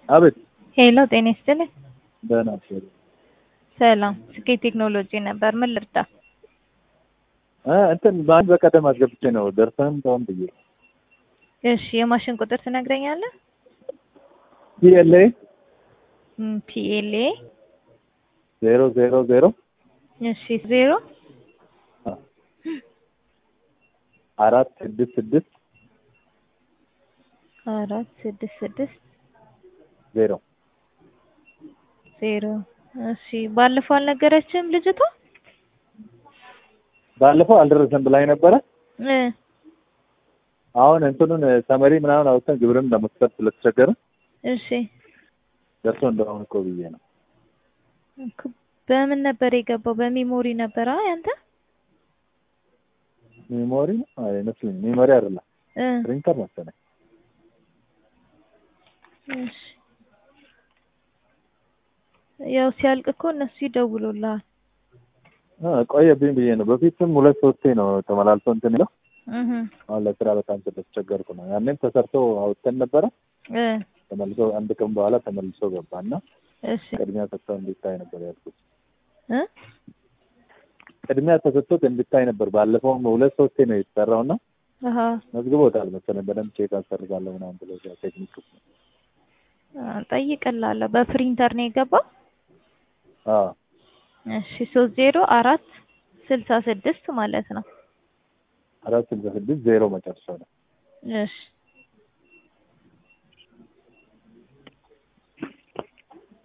አቤት ሄሎ ጤና ይስጥልኝ። ደህና ነሽ? ሰላም ስኬት ቴክኖሎጂ ነበር። ምን ልርዳ? እ እንትን በአንድ በቀደም አስገብቼ ነው ደርሰህም ተውን ብዬ እሺ የማሽን ቁጥር ትነግረኛለህ? ፒኤልኤ ፒኤልኤ ዜሮ ዜሮ ዜሮ እሺ ዜሮ አራት ስድስት ስድስት አራት ስድስት ስድስት ዜሮ ዜሮ እሺ ባለፈው አልነገረችም ልጅቷ? ባለፈው አልደረሰም ብላኝ ነበረ። እ አሁን እንትኑን ሰመሪ ምናምን አውጥተን ግብርን ለመስጠት ስለተቸገረ እሺ ደርሶ እንደሆነ እኮ ብዬ ነው። እኮ በምን ነበር የገባው? በሚሞሪ ነበር አ ያንተ? ሜሞሪ አይመስልም። ሜሞሪ አይደለም እ ፕሪንተር መሰለኝ። እሺ ያው ሲያልቅ እኮ እነሱ ይደውሉልሃል። እ ቆየብኝ ብዬ ነው። በፊትም ሁለት ሶስቴ ነው ተመላልሶ እንትን ይለው። እህ አሁን ለስራ በጣም ስለተቸገርኩ ነው። ያኔም ተሰርቶ አውጥተን ነበረ። እ ተመልሶ አንድ ቀን በኋላ ተመልሶ ገባና እሺ ቅድሚያ ሰጥተው እንዲታይ ነበር ያልኩት። እ ቅድሚያ ተሰጥቶት እንዲታይ ነበር። ባለፈውም ሁለት ሶስቴ ነው የተሰራውና አሃ መዝግቦታል መሰለኝ። በደንብ ቼክ አሰርጋለሁ ምናምን ብሎ እዚያ ቴክኒክ ጠይቅላለሁ። በፕሪንተር ነው የገባው? አዎ እሺ ሶስት ዜሮ አራት ስልሳ ስድስት ማለት ነው። አራት ስልሳ ስድስት ዜሮ መጨረሻ ነው። እሺ